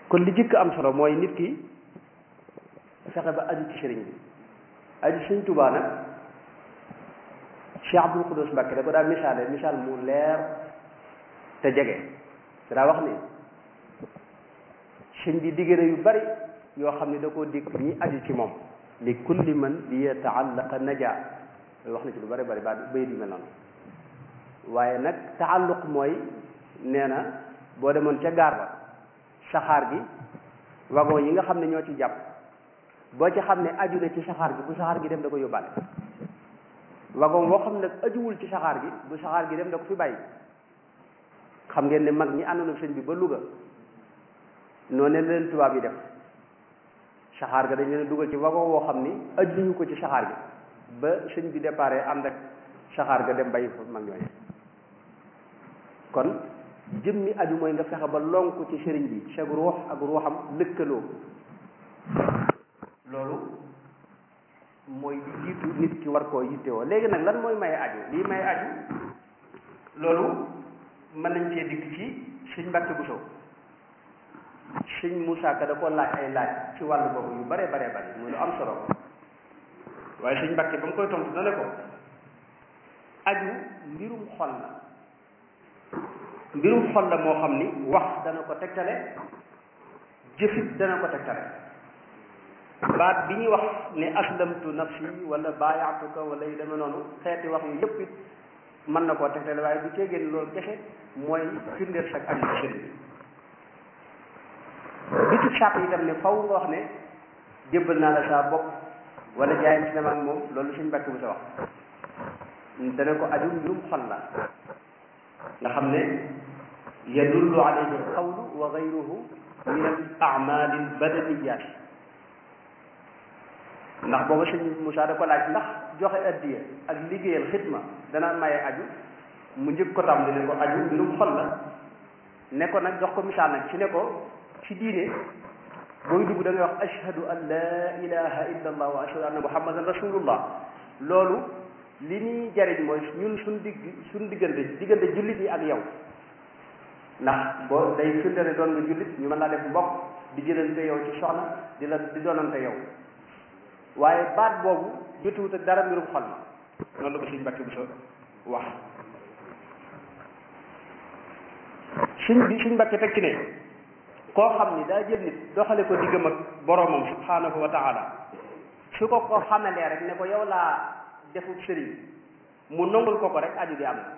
kon li jëkk am solo mooy nit ki fexe ba aju ci sëriñ bi aju sëriñ Tuubaa nag Cheikh Abdul Quddus Mbàkke da ko daa misaale misaal mu leer te jege te daa wax ni sëñ bi diggéene yu bari yoo xam ne da koo dig ñi aju ci moom li kulli man bi yataallaqa naja loolu wax na ci lu bari bari ba bay di mel noonu waaye nag taalluq mooy nee na boo demoon ca gaar ba saxaar gi wagon yi nga xam ne ñoo ci jàpp boo ci xam ne aju na ci saxaar gi bu saxaar gi dem da ko yóbbaale wagon boo xam ne nag ajuwul ci saxaar gi bu saxaar gi dem da ko fi bàyyi xam ngeen ne mag ñi àndoon ak sëñ bi ba Louga noonu ne leen tubaab yi def saxaar ga dañ leen dugal ci wagon woo xam ni ajuñu ko ci saxaar gi ba sëñ bi déparé ànd ak saxaar ga dem bàyyi fa mag ñooñu kon jëmmi aju mooy nga fexe ba lonk ci sëriñ bi sag ruux ak ruuxam lëkkaloo loolu mooy li jiitu nit ki war koo yittewoo léegi nag lan mooy maye aju lii maye aju loolu mën nañ cee dikk ci sëñ Mbàkke Buso sëñ Moussa Ka da ko laaj ay laaj ci wàllu boobu yu bare bare bare muy lu am solo waaye sëñ Mbàkke ba mu koy tontu na ne ko aju mbirum xol la mbirum xol la moo xam ni wax dana ko tegtale jëfit dana ko tegtale baat bi ñuy wax ne aslamtu nafsi wala baayaatuka wala yu demee noonu xeeti wax yu yëpp it mën na koo tegtale waaye bu cee génn loolu kese mooy firndeel sag aju ci sëriñ bi ci sàpp itam ne faw nga wax ne jébbal naa la saa bopp wala jaayam si dama ak moom loolu suñ mbàkk bu sa wax dana ko aju mbirum xol la nga xam ne yadullu alayhi alqawlu wa gayruhu min al amali al badaniyat ndax booba sëñ Moussa da ko laaj ndax joxe addiya ak liggéeyal xidma dana maye aju mu njëkk ko tam di ne ko aju mbirum xol la ne ko nag jox ko misaal nag ci ne ko ci diine booy dugg da ngay wax ashhadu an la ilaha illa allah wa ashhadu anna muhammadan rasulullah loolu li ñuy jariñ mooy ñun suñ digg suñ diggante diggante jullit yi ak yow ndax boo day firnde ne doon nga jullit ñu mën laa def mbokk di jëlante yow ci soxna di la di doonante yow waaye baat boobu jotuwut ak dara mbirum xol ma noonu la ko suñ mbàkki bu sa wax suñ bi suñ mbàkki teg ci ne koo xam ni daa jël nit doxale ko diggam ak boroomam subhanahu wa taala su ko ko xamalee rek ne ko yow laa defub sëriñ mu nongul ko ko rek aju gi am na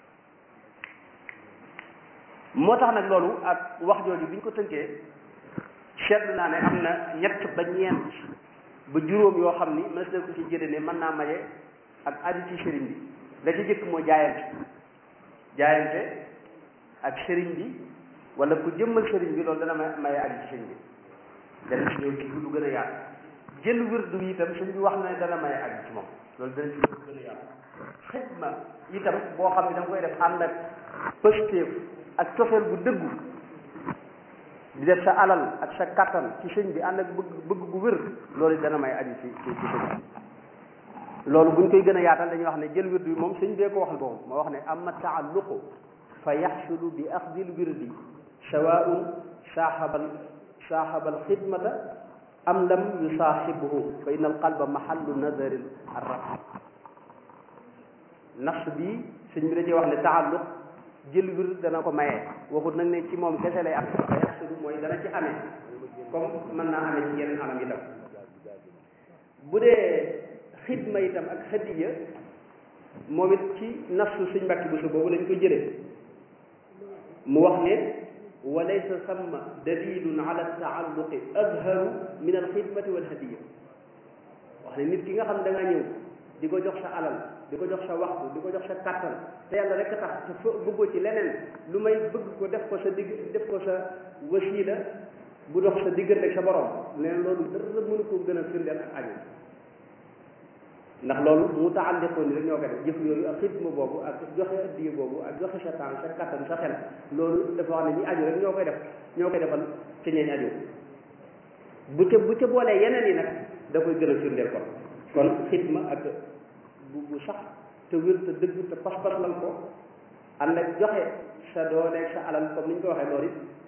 moo tax nag loolu ak wax jooju bi ñu ko tënkee seetlu naa ne am na ñett ba ñeent ba juróom yoo xam ni mës na ko ci jële ne mën naa maye ak aju ci sëriñ bi la ci jëkk moo jaayante jaayante ak sëriñ bi wala ku jëmmal sëriñ bi loolu dana maye aju ci sëriñ bi dana ci ñëw ci lu gën a yaatu jël wirdu bi itam sëriñ bi wax na ne dana maye aju ci moom loolu dana ci gën a yaatu xidma itam boo xam ne da nga koy def ànd ak pëstéef ak cofeel bu dëggu di def sa alal ak sa kattan ci sëñ bi ànd ak bëgg bëgg bu wér loolu dana may aju ci ci ci sëñ bi loolu buñ koy gën a yaatal dañuy wax ne jël wirdu bi moom sëñ bee ko waxal boobu moo wax ne amma taalluqu fa yaxsulu bi axdil wirdi sawaun saaxabal saaxabal xidmata am lam yusaaxibuhu fa inna al qalba mahallu nazarin arraf nafs bi sëñ bi da cee wax ne taalluq jël wir dana ko maye waxut nag ne ci moom kese lay am fa yaxsulu mooy dana ci amee comme mën naa amee ci yeneen anam itam bu dee xidma itam ak hadiya moom it ci nafsu sëñ mbàkki bu su boobu lañ ko jëlee mu wax ne wa laysa samma dalilun ala taalluqi azharu min alxidmati walhadiya wax ne nit ki nga xam da nga ñëw di ko jox sa alal di ko jox sa waxtu di ko jox sa kàttan te yàlla rek tax te fa bëggoo ci leneen lu may bëgg ko def ko sa digg def ko sa wasiila bu dox sa diggante ak sa borom leen loolu dara mënu ko gën a firndeel ak aju ndax loolu mu taalliqoo ni rek ñoo ko def jëf yooyu ak xidma boobu ak joxe addiya boobu ak joxe sa temps sa kàttan sa xel loolu dafa wax ne ñi aju rek ñoo koy def ñoo koy defal ci ñeeñ aju bu ca bu ca boolee yeneen yi nag da koy gën a firndeel kon kon xidma ak bu bu sax te wér te dëgg te pas-pas lan ko ànd ak joxe sa dooleeg sa alal comme ni ñu ko waxee loolu it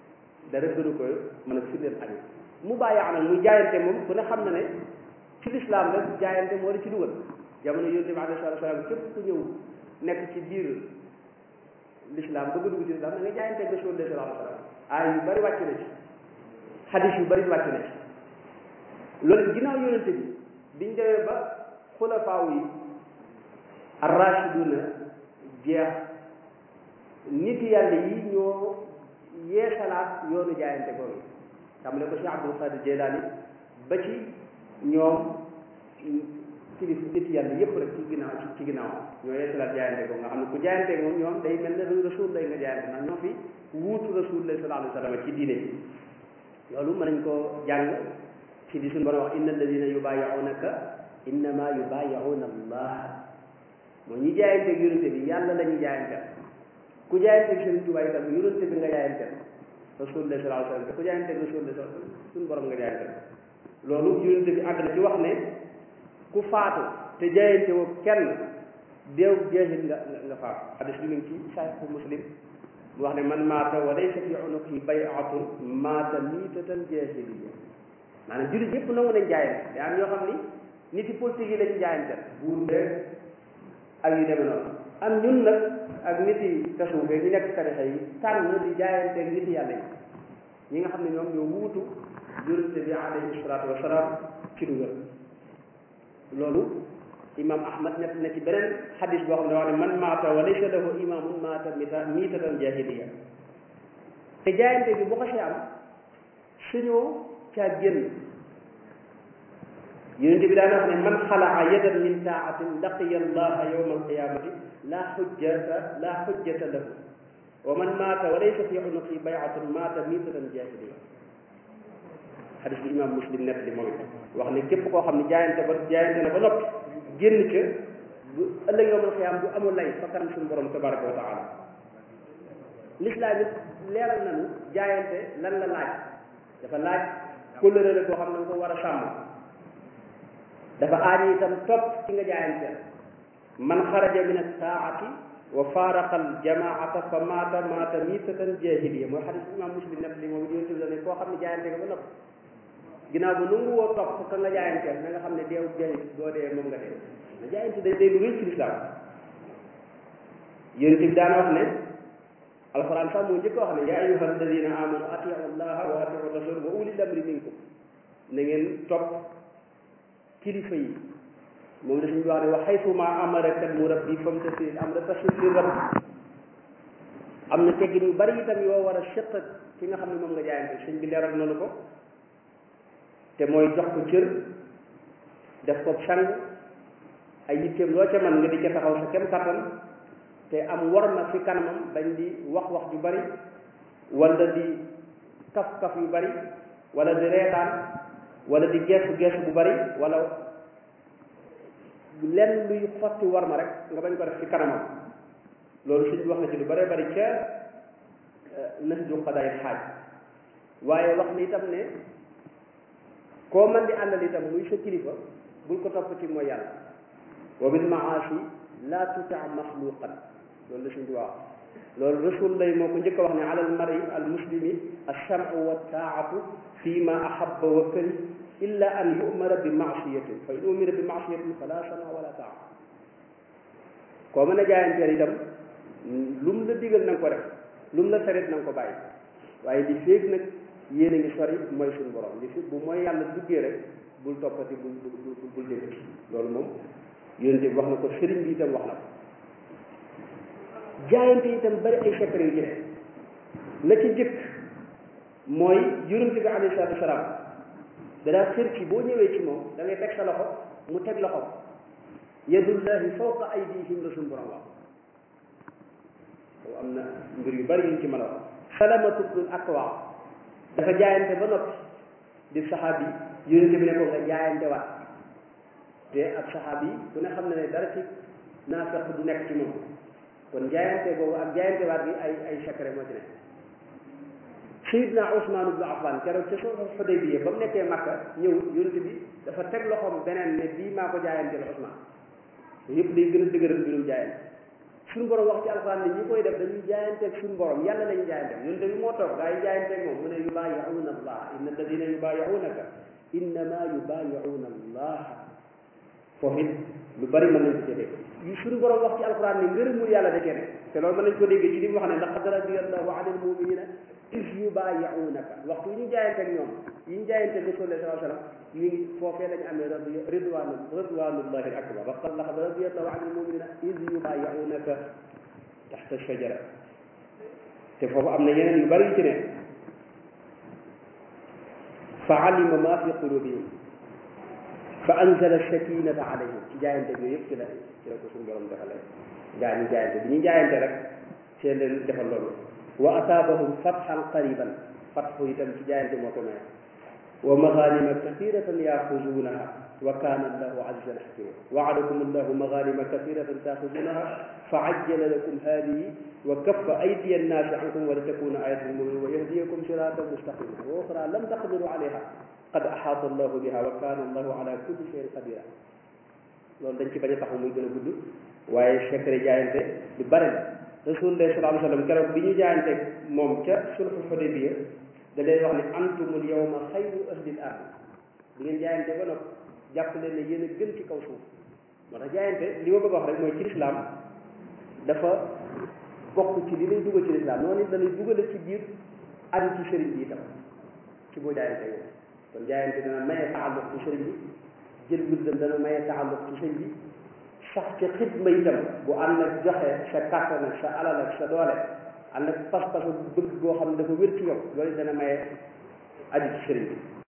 dara gënu ko mën a firndeel aju mu bàyyi nag muy jaayante moom ku ne xam na ne ci lislaam rek jaayante moo di ci dugal jamono yonent bi alayhi salaatu salaam képp ku ñëw nekk ci biir lislaam bëgg dugg ci lislaam da nga jaayante ak Rasul sallallahu alayhi wa sallam aay yu bari wàcc na ci xadis yu bari wàcc na ci loolu ginnaaw yonent bi biñ demee ba xulafaaw yi arrachiduna jeex nit yàlla yi ñoo yeesalaat yoonu jaayante googu tàmbale ko Cheikh Abdul Qadir Jeylaani ba ci ñoom kilifa nit yàlla yëpp rek ci ginnaaw ci ginnaaw ñoo yeesalaat jaayante googu nga xam ne ku jaayante moom ñoom day mel ne rasul lay nga jaayante ndax ñoo fi wuutu rasul lay sallallahu alayhi wa sallam ci diine ji loolu mën nañ koo jàng ci di suñu borom wax inna alladina yubayi'unaka innama yubayi'una allah mooy ñi jaayante yonente bi yàlla la ñuy jaayante ku jaayante Sëriñ Tuubaa itam yonente bi nga jaayante rasulullah sallallahu alayhi wasallam ku jaayante rasulullah suñu borom nga jaayante loolu yonente bi àgg na ci wax ne ku faatu te jaayante woo kenn deew jeexit nga nga faatu hadis bi ngi ci Sahih Muslim mu wax ne man maata wa laysa fi unuqihi bay'atun maata miitatan jaahiliyya maanaam jullit yëpp nangu nañ jaayante te am ñoo xam ni nit yi politique yi lañu jaayante buur beeg ak yu demee noonu am ñun nag ak nit yi tasawufee ñu nekk tarixa yi tànn di jaayanteeg nit yàlla yi ñi nga xam ne ñoom ñoo wuutu yonente bi alayhi salaatu wasalaam ci dugal loolu imam ahmad nekk na ci beneen xadis boo xam ne wax ne man maata wa laysa lahu imamun maata mita miitatan jahiliya te jaayante bi bu xasee am suñoo caa génn yonente bi daana wax ne man xalaa yadan min taatin laqiya allaha yawma alqiyamati la xujjata la xujjata lahu wa man maata wa laysa fi unuqi bayatun maata miitatan jahiliya xadis bi imam muslim nett li moom it wax ne képp koo xam ne jaayante ba jaayante na ba noppi génn ca bu ëllëg yawmal qiyaam du amul lay fa kanam suñu borom tabaraka wa taala lislaam it leeral nañu jaayante lan la laaj dafa laaj kóllëre la koo xam ne nga ko war a sàmm dafa aaj itam topp ci nga jaayante man xaraja min asaati wa faaraqa aljamaata fa maata maata miitatan jahiliya mooy xadis imam muslim nekk li moom yonent bi la ne koo xam ne jaayante nga ba nopp ginnaaw ba nangu woo topp ka nga jaayanteel na nga xam ne deewu jahil boo dee moom nga dee na jaayante day day lu rëy ci lislaam yonent bi daana wax ne alquran sax moo njëkk wax ne yaa ayuha alladina amanu atiu allaha wa atiu rasul wa ulil amri minkum na ngeen topp kilifa yi moom la suñu wax ne wa xaytuma amaraka murabbi famtasil am na tasir li rab am na teggin yu bari itam yoo war a sëq ki nga xam ne moom nga jaayante sëñ bi leeral nanu ko te mooy jox ko cër def ko sang ay yitteem loo ca man nga di ca taxaw sa kem kattan te am war na fi kanamam bañ di wax wax ju bari wala di kaf kaf yu bari wala di reetaan wala di geesu geesu bu bari wala lenn luy xotti war ma rek nga bañ ko def ci kanamam loolu suñ wax na ci lu bari bari ca nahju qadaayil xaaj waaye wax ni itam ne koo man di àndal itam muy sa kilifa bul ko topp ci mooy yàlla wa bil maasi la tuta maxluqan loolu la suñ di wax loolu rasul lay moo ko njëkk a wax ne ala al mari al muslimi alchamu wa taatu fi ma ahabba wa kari illa an yumara bi maasiyatin fa in umira bi maasiyatin fala sama wala taa koo mën a jaayanteel itam lu mu la digal na nga ko def lu mu la sarit na nga ko bàyyi waaye li féeg nag yéen a ngi sori mooy suñu borom li fi bu mooy yàlla duggee rek bul toppati bul bul bul dégg loolu moom yonente bi wax na ko sëriñ bi itam wax na ko jaayante itam bari ay secret yu ci la ci jëkk mooy yonente bi alayhi salaatu wasalaam danaa xër ci boo ñëwee ci moom da ngay teg sa loxo mu teg loxo yadullahi fawqa aydihim la suñu borom wax boobu am na mbir yu bari yuñ ci mën a wax salamatu bnul akwa dafa jaayante ba noppi di saxaabi yonente bi ne ko nga jaayante waat te ak saxaabi ku ne xam na ne dara ci naafeq du nekk ci moom kon jaayante boobu ak jaayante waat bi ay ay secret moo ci nekk Seydina Ousmane ibnu Affan keroog ca soo Xudaybiya ba mu nekkee Makka ñëw yonente bi dafa teg loxoom beneen ne bii maa ko jaayanteel Ousmane yëpp day gën a dëgëral mbirum jaayante suñu borom wax ci alxuraan ne ñi koy def dañuy jaayanteeg suñu borom yàlla lañu jaayanteeg yonente bi moo toog gaa yi jaayanteeg moom mu ne yubaayi'uuna allah inna alladina yubaayi'uunaka innama yubaayi'uuna allah foofu it lu bari mën nañ ko ci dégg yu suñu borom wax ci alquran ne ngërëmul yàlla da cee nekk te loolu mën nañ ko déggee ci li mu wax ne laqad radiyallahu anil muminina is yubaayi'uunaka waxtu yi ñu jaayanteeg ñoom yi ñu jaayanteeg rasulullah sallallahu alayhi wasallam ñu ngi foofee lañu amee radi ridwanu ridwanullahi al akbar waqad laqad radiyallahu anil muminina is yubaayi'uunaka taxta shajara te foofu am na yeneen yu bari yu ci ne fa alima ma fi qulubihim fa anzala sakinata alayhim ci jaayante yooyu yëpp ci la ci la ko suñu borom defale gaa ñi jaayante bi ñu jaayante rek ci leen defal loolu wa asaabahum fathan qariban fathu itam ci jaayante moo ko may wa maghanima kathiratan yaxuzunaha wa kana allahu azizan hakima waadakum allahu maghanima kathiratan taxuzunaha fa ajjala lakum hadihi wa kaffa aydiya annaasi ankum wa litakuna ayatan lilmuminin wa yahdiyakum siratan mustaqima wa uxra lam taqdiru alayha qad axaata allahu biha wa kana allahu ala kulli shay'in qadira loolu dañ ci bañ a taxaw muy gën a gudd waaye secret jaayante lu bare la rasulullah sallallahu alayhi wa sallam keroog bi ñu jaayante moom ca sulhul hudaybiya da leen wax ne antumul yawma xayru ahlil ard bi ngeen jaayante ba noppi jàpp leen ne yéen a gën ci kaw suuf moo tax jaayante li ma bëgg a wax rek mooy ci lislaam dafa bokk ci li lay dugal ci lislaam noonu it da lay dugale ci biir aju ci sëriñ bi itam ci boo jaayante yow kon jaayante dana maye taalluq ci sëriñ bi jël wirdam dana maye taalluq ci sëriñ bi sax ci xidma itam bu ànd ak joxe sa kàttan ak sa alal ak sa doole ànd ak pas-pas bëgg boo xam ne dafa wér ci yow loolu dana maye aju ci sëriñ bi